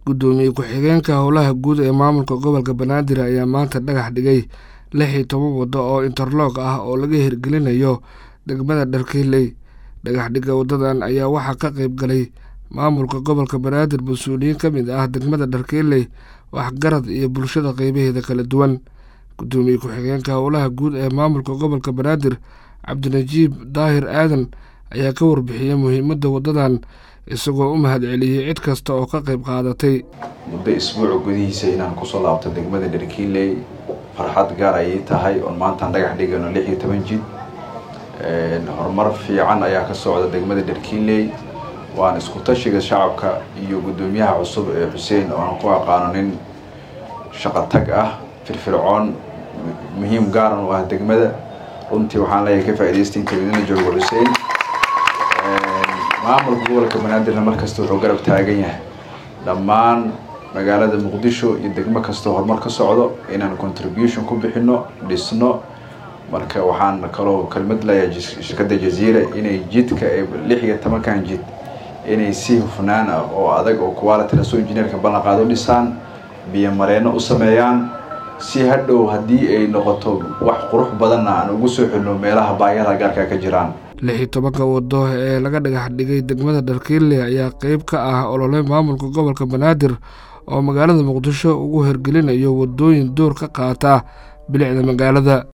guddoomiye ku-xigeenka howlaha guud ee maamulka gobolka banaadir ayaa maanta dhagax dhigay lix iyo toban waddo oo interloog ah oo laga hirgelinayo degmada dharkiiley dhagax dhigga waddadan ayaa waxaa ka qeyb galay maamulka gobolka banaadir mas-uuliyiin ka mid ah degmada dharkiiley waxgarad iyo bulshada qeybaheeda kala duwan guddoomiye ku-xigeenka howlaha guud ee maamulka gobolka banaadir cabdinajiib daahir aadan ayaa ka warbixiyey muhiimadda waddadan isagoo u mahad celiyey cid kasta oo ka qeyb qaadatay muddo isbuuca gudihiisa inaan kusoo laabto degmada dharkiiley farxad gaar ayay tahay oon maantaan dhagax dhigano lix iyo toban jid horumar fiican ayaa ka socda degmada dharkiiley waan isku tashiga shacabka iyo guddoomiyaha cusub ee xuseen oo aan ku aqaano nin shaqo tag ah firfircoon muhiim gaaran u ah degmada runtii waxaan leeyahay ka faa'iidaysta inta idinla joogo xuseen maamulka gobolka banaadirna markasta wuxuu garab taagan yahay dhammaan magaalada muqdisho iyo degmo kastoo horumar ka socdo inaan contribution ku bixino dhisno marka waxaan kaloo kelmad leeyahay shirkadda jaziira inay jidka ee lix iyo tobankan jid inay si hufnaan ah oo adag oo quality lasoo injineerka ballan qaado dhisaan biyo mareeno u sameeyaan si hadhow haddii ay noqoto wax qurux badanna aan ugu soo xilno meelaha baayada gaarka ka jiraan lix iyo tobanka waddo ee laga dhagax dhigay degmada dharkiile ayaa qeyb ka ah olole maamulka gobolka banaadir oo magaalada muqdisho ugu hirgelinayo waddooyin door ka qaata bilicda magaalada